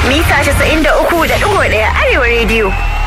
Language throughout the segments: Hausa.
mita 93.1 Arewa Radio.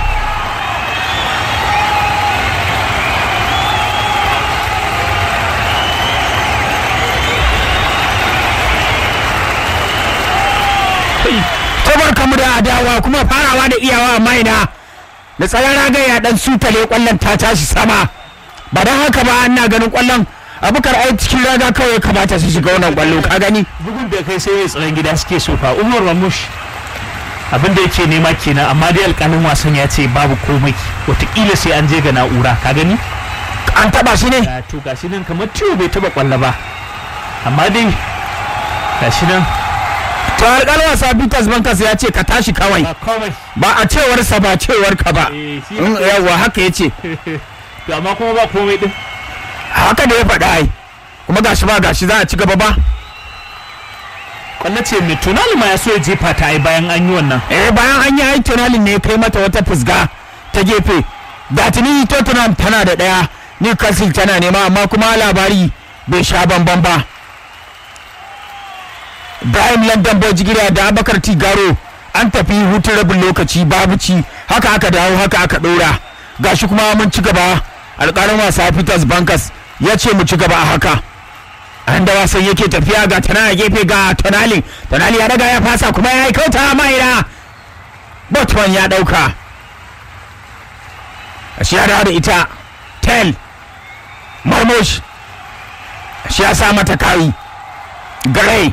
tabar kamu da adawa kuma farawa da iyawa amma ina da tsaron ragaya dan sutale kwallon ta tashi sama ba don haka ba ana ganin kwallon abukar ai cikin raga kawai kamata su shiga wannan kwallo ka gani bugun da kai sai mai tsaron gida suke so fa umar ramush abin da yake nema kenan amma dai alƙalin wasan ya ce babu komai wataƙila sai an je ga na'ura ka gani an taba shi ne Ya, to gashi nan kamar ciwo bai taba kwallo ba amma dai gashi nan to alƙalin wasa Peters Bankas ya ce ka tashi kawai ba komai ba a cewar sa ba cewar ka ba Eh, shi In, haka yawa haka ya ce to amma kuma ba komai din haka da ya faɗa ai kuma gashi ba gashi za a ci gaba ba kwallo ce mai tunali ma ya so ya jefa ta ai bayan an yi wannan eh bayan an yi ai tunalin ne ya kai mata wata fusga ta gefe da tuni Tottenham tana da ɗaya Newcastle tana nema amma kuma labari bai sha bamban ba Ibrahim London Boy Jigiriya da Abakar Tigaro an tafi hutun rabin lokaci babu ci haka aka dawo haka aka ɗora gashi kuma mun ci gaba alƙalin wasa Peters Bankas ya ce mu ci gaba a haka an da wasan yake tafiya ga tana a gefe ga tonali tonali ya daga ya fasa kuma ya yi kauta maina botman ya dauka shi ya dawo da ita tel marmosh shi ya sa mata kayi gray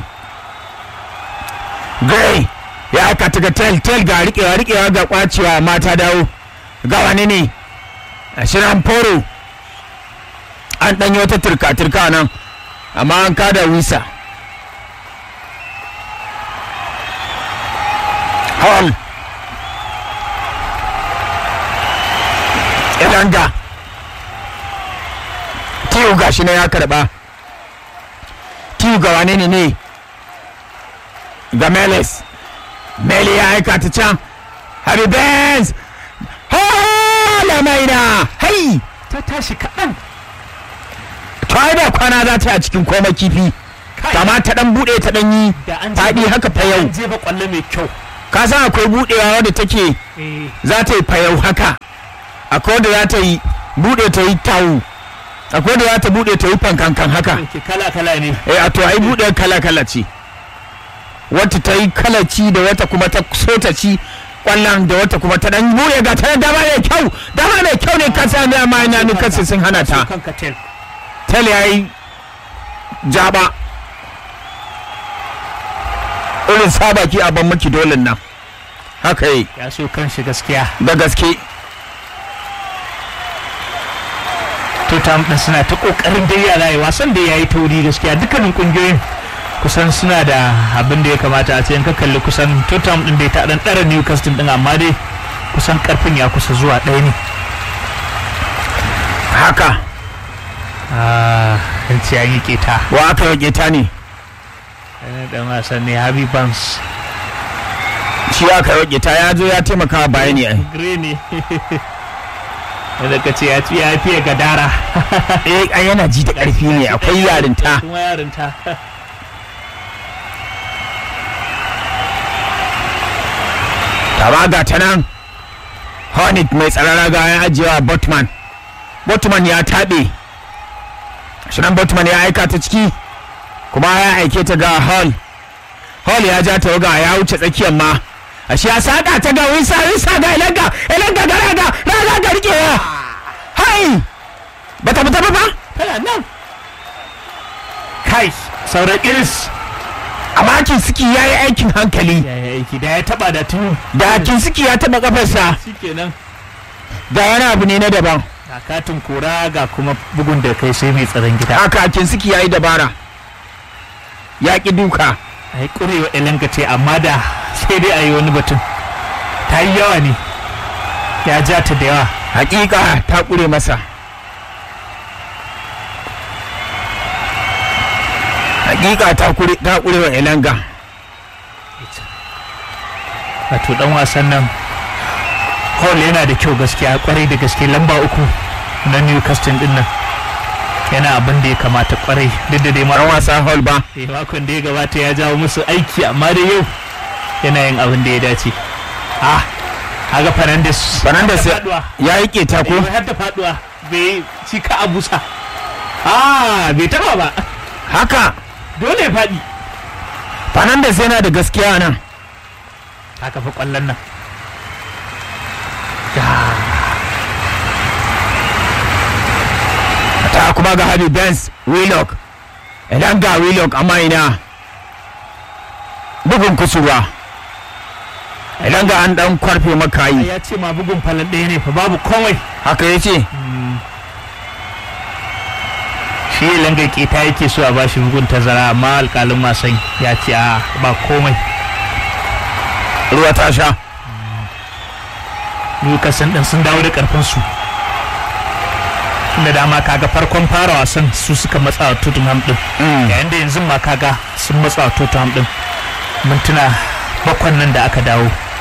gray ya aka ta ga tel tel ga rikewa rikewa ga kwacewa mata dawo ga wani ne a shirin foro an ɗanyi wata turka-turka nan amma an kada wisa hall ilanga tiyu gashi na ya karba tiyu ga wane ne ne ga meles mele ya aika ta can harry benz hala maina hai ta tashi kaɗan to ai da kwana za ta yi a cikin koma kifi kama ta dan bude ta dan yi da an faɗi haka fa yau an jefa kwallo mai kyau ka san akwai budewa wadda take eh za ta yi fayau haka akwai wadda za ta yi bude ta yi tawu akwai wadda za ta bude ta yi fankankan haka ke kala kala ne eh a to ai bude kala kala ce wata ta yi kala ci da wata kuma ta so ta ci kwallon da wata kuma ta dan bude ga ta dama mai kyau dama mai kyau ne kasa ne amma ina ni kasa sun hana ta kan katel tel ya yi jaba irin sabaki a ban maki dolin nan haka yi ya so kan shi gaskiya da gaske Tottenham din suna ta kokarin dai yara yi wasan da yayi tauri gaskiya dukkanin kungiyoyin kusan suna da abin da ya kamata a ce in ka kalli kusan Tottenham din dai ta dan dara Newcastle din amma dai kusan karfin ya kusa zuwa ɗaya ne haka ah an ce an yi keta wa aka yake ta ne Wani dan wasan ne Harvey Barnes shi aka yake ta ya zo ya taimaka wa bayani ai Gray ne yadda ka ce ya ci ya fiye gadara eh ai yana ji da karfi ne akwai yarinta kuma yarinta taba ga ta nan hornet mai tsarara ga ya ajiyewa botman botman ya taɓe shirin botman ya aika ta ciki kuma ya aike ta ga hall hall ya ja ta ga ya wuce tsakiyar ma a shi ya saka ta ga wisa wisa ga ilanga ilanga ga raga raga ga rikewa hai bata fita ba ba tana nan kai sauran iris amma kinsiki ya yi aikin hankali ya yi aiki da ya taba da tun da kinsiki ya taɓa kafarsa shikenan da wani abu ne na daban ga katin kora ga kuma bugun da kai sai mai tsaron gida haka kinsiki ya yi dabara ya ƙi duka a yi ƙurewa elenka ce amma da sai dai a yi wani batun ta yi yawa ne ya ja ta da yawa hakika ta ƙure masa hakika ta ƙure ta ƙure wa elanga wato dan wasan nan hall yana da kyau gaskiya kwarai da gaske lamba uku na newcastle din nan yana abin da ya kamata kwarai duk da dai ran mara wasa hall ba makon da ya gabata ya jawo musu aiki amma da yau yana yin abin da ya dace ah kaga Fernandes Fernandes har da faduwa. ya yi keta ko Eh, har da faduwa bai ci ka abusa ah bai taba ba haka dole ya faɗi Fernandes yana da gaskiya nan haka fa kwallon nan ta kuma ga Harvey Benz Willock idan ga Willock amma ina bugun kusurwa idan ga an dan kwarfe makayi ya ce ma bugun falon ɗaya ne fa babu komai haka ya ce shi ya langa keta yake so a bashi bugun tazara amma alƙalin wasan ya ce a ba komai ruwa ta sha Newcastle din sun dawo da karfinsu da dama kaga farkon fara wasan su suka matsa wa Tottenham din yayin da yanzu ma kaga sun matsa wa Tottenham din mintuna bakwan nan da aka dawo